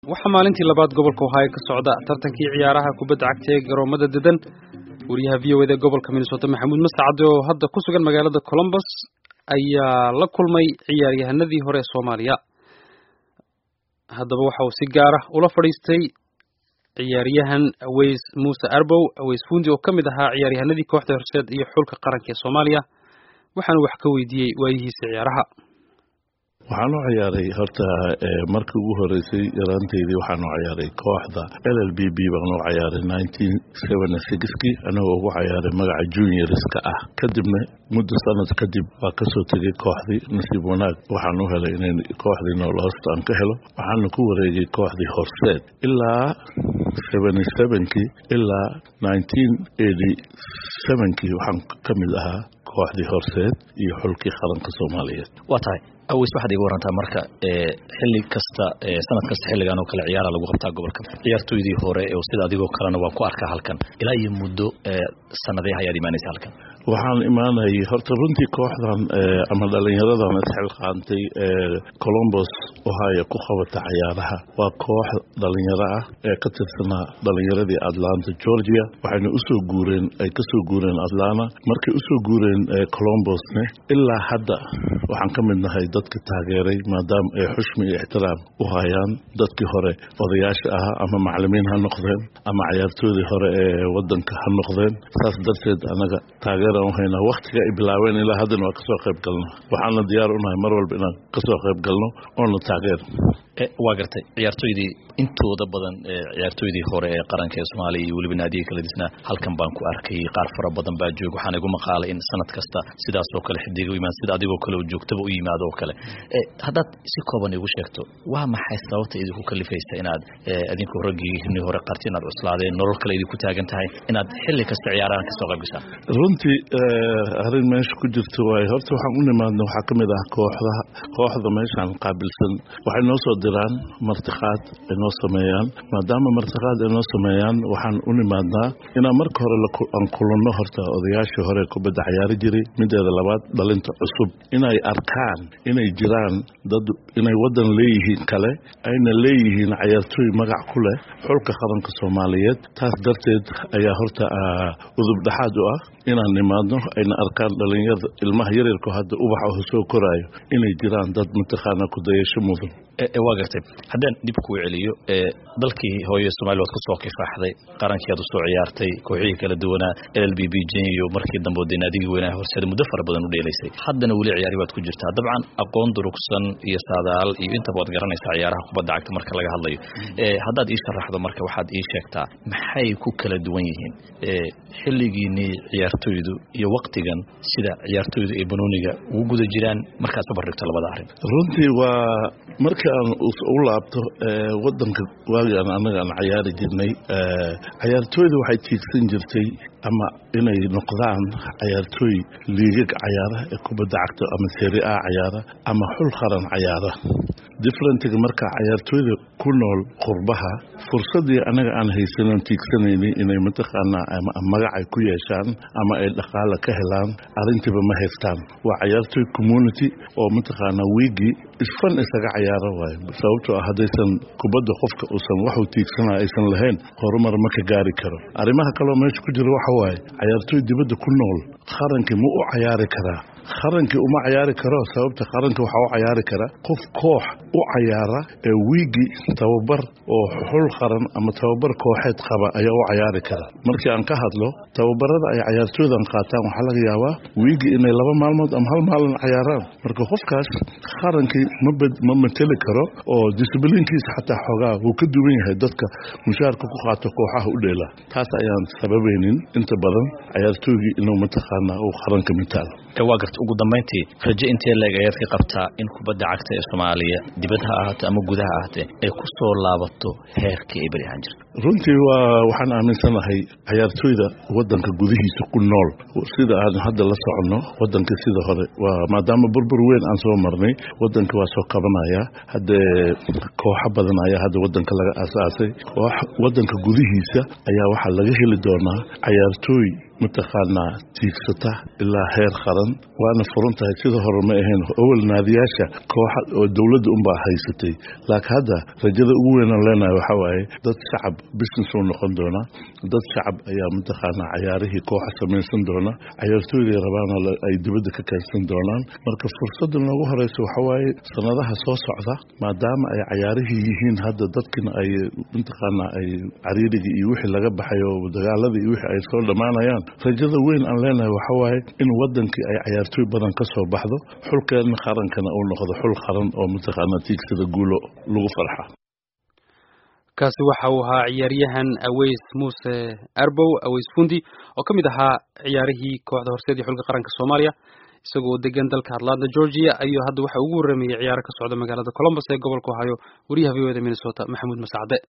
waxaa maalintii labaad gobolka ohaayo ka socda tartankii ciyaaraha kubadda cagta ee garoomada dedan wariyaha v o eda gobolka minnesota maxamuud mascade oo hadda ku sugan magaalada colombus ayaa la kulmay ciyaaryahanadii hore ee soomaaliya haddaba waxa uu si gaara ula fadhiistay ciyaaryahan aweys muuse arbow aweys fundi oo ka mid ahaa ciyaaryahanadii kooxda horseed iyo xulka qaranka ee soomaaliya waxaanu wax ka weydiiyey waayihiisa ciyaaraha waxaan u ciyaaray horta markii ugu horeysay yaraanteydii waxaan u ciyaaray kooxda l l b b baan u ciyaaray nineteen seventy sixkii anagoo ugu ciyaaray magaca juniorska ah kadibna muddo sanad kadib waa kasoo tegay kooxdii nasiib wanaag waxaan u helay inay kooxdii noolhost aan ka helo waxaana ku wareegay kooxdii horseed ilaa seventy sevenkii ilaa nineteen eighty sevenkii waxaan ka mid ahaa kooxdii horseed iyo xulkii qaranka soomaaliyeed waa tahay aweys waxaad iga warantaa marka xilli kasta sanad kasta xilligan oo kale ciyaara lagu qabtaa gobolka ciyaartoydii hore oo sida adigoo kalena waan ku arkaa halkan ilaa iyo muddo sanadee ayaad imaanaysa halkan waxaan imaanayay horta runtii kooxdan ama dhalinyaradan isxilqaantay colombos ohio ku qabata cayaaraha waa koox dhalinyaro ah ee ka tirsanaa dhalinyaradii atlanta georgia waxayna usoo guureen ay kasoo guureen atlanta markay usoo guureen colombosne ilaa hadda waxaan ka mid nahay dadka taageeray maadaama ay xushmi iyo ixtiraam u hayaan dadkii hore odayaasha ahaa ama macalimiin ha noqdeen ama cayaartoodii hore ee wadanka ha noqdeen saas darteed anaga taageeraan u haynaa waktiga ay bilaabeen ilaa haddana waa kasoo qayb galno waxaana diyaar unahay mar walba inaan kasoo qayb galno oona taageer waa gartay ciyaartoydii intooda badan ciyaartoydii hore ee qaranka ee soomaaliya iyo weliba naadiga kala disnaa halkan baan ku arkay qaar fara badan baa jooga waxaan igu maqaalay in sanad kasta sidaas oo kale xidiga u yimaad sida adigoo kale oo joogtaba u yimaado oo kale haddaad si kooban igu sheegto waa maxay sababta idinku kalifaysa inaad adinku raggii hore qarti inaad cuslaadeen nolol kale idinku taagan tahay inaad xilli kasta ciyaarahan kasoo qayb gashaan runtii arrin meesha ku jirto waaye horta waxaan u nimaadna waxaa ka mid ah kooxdaha kooxda meeshaan qaabilsan waxay noo soo diraan martiqaad ay noo sameeyaan maadaama martiqaad ay noo sameeyaan waxaan u nimaadnaa inaan marka hore aan kulanno horta odayaashii hore kubadda cayaari jiray mideeda labaad dhalinta cusub inay arkaan inay jiraan dad inay waddan leeyihiin kale ayna leeyihiin cayaartooy magac ku leh xulka qaranka soomaaliyeed taas darteed ayaa horta udub dhexaad u ah inaan nimaadno ayna arkaan dhalinyarada ilmaha yaryarku hadda ubaxa soo koraayo inay jiraan dad mataqaana kudayasho mudan waa gartay haddaan dib kuu celiyo dalkii hooye somalia waad kusoo kifaaxday qarankii aad usoo ciyaartay kooxihii kala duwanaa l l b b jeniyo markii dambe o naadigii weynaa horseeda muddo fara badan u dheelaysay haddana weli ciyaari baad ku jirtaa dabcan aqoon durugsan iyo saadaal iyo intaba waad garanaysaa ciyaaraha kubadda cagta marka laga hadlayo haddaad ii sharaxdo marka waxaad ii sheegtaa maxay ku kala duwan yihiin xilligiinii ciyaartoydu iyo waktigan sida ciyaartoydu ay banooniga ugu guda jiraan markaad ka bardhigto labada arrin runtii waa markii aan u laabto wadanka waagi aan anaga aan cayaari jirnay cayaartooyda waxay tiigsan jirtay ama inay noqdaan cayaartooy liigag cayaara ee kubadda cagta ama seri a cayaara ama xul qaran cayaara differentiga marka cayaartooyda ku nool qurbaha fursadii anaga aan haysanon tiigsanaynin inay mataqaanaa magacay ku yeeshaan ama ay dhaqaala ka helaan arrintiiba ma haystaan waa cayaartooy community oo mataqaanaa wiigii isfan isaga cayaara waayo sababtoo ah haddaysan kubadda qofka uusan waxuu tiigsanaa aysan lahayn horumar ma ka gaari karo arrimaha kaloo meesha ku jira waxa waaye cayaartooy dibadda ku nool qarankii ma u cayaari karaa qarankii uma cayaari karo sababta qaranka waxaa u cayaari kara qof koox u cayaara ee wiigi tababar oo xul qaran ama tababar kooxeed qaba ayaa u cayaari kara markii aan ka hadlo tababarada ay cayaartooydan qaataan waxaa laga yaabaa wiigi inay laba maalmood ama hal maalin cayaaraan marka qofkaas qarankii ma mateli karo oo disiblinkiisa xataa xoogaa wuu ka duwan yahay dadka mushaarka ku qaato kooxaha u dheela taas ayaan sababaynin inta badan cayaartooygii inuu mataqaanaa uu qaranka mitaalo waa garta ugu dambayntii raje intee leeg ayaad ka qabtaa in kubadda cagta ee soomaaliya dibad ha ahaatee ama gudaha ahaatee ay ku soo laabato heerkii ay beri ahaan jirta runtii waa waxaan aaminsanahay cayaartooyda wadanka gudihiisa ku nool sida aan hadda la soconno wadanka sida hore waa maadaama burbur weyn aan soo marnay wadanka waa soo qabanaya haddee kooxo badan ayaa hadda wadanka laga aasaasay wadanka gudihiisa ayaa waxaa laga heli doonaa cayaartooy mataqaanaa tiigsata ilaa heer qaran waana furan tahay sida hore ma ahayn awal naadiyaasha kooxa oo dowladda unbaa haysatay laakiin hadda rajada ugu weynaan leenahay waxaa waaye dad shacab business uu noqon doonaa dad shacab ayaa mataqaanaa cayaarihii kooxa samaysan doona cayaartooyday rabaana ay dibadda ka keensan doonaan marka fursadda noogu horeysa waxaa waaye sanadaha soo socda maadaama ay cayaarihii yihiin hadda dadkina ay mataqaanaa ay cariirigii iyo wixii laga baxay oo dagaaladii iyo wixii ay soo dhammaanayaan rajada weyn aan leenahay waxaa waaye in wadankii ay cayaartooy badan ka soo baxdo xulkeenna qarankana uu noqdo xul qaran oo mataqaanaa tiigsada guulo lagu farxa kaasi waxa uu ahaa ciyaaryahan aweys muuse arbow aweys fundi oo ka mid ahaa ciyaarihii kooxda horseed iyo xulka qaranka soomaaliya isagoo degan dalka atlanta georgia ayuu hadda waxa ugu warramayay ciyaaro ka socda magaalada colombus ee gobolka ohio wariyaha v o da minnesota maxamuud masacde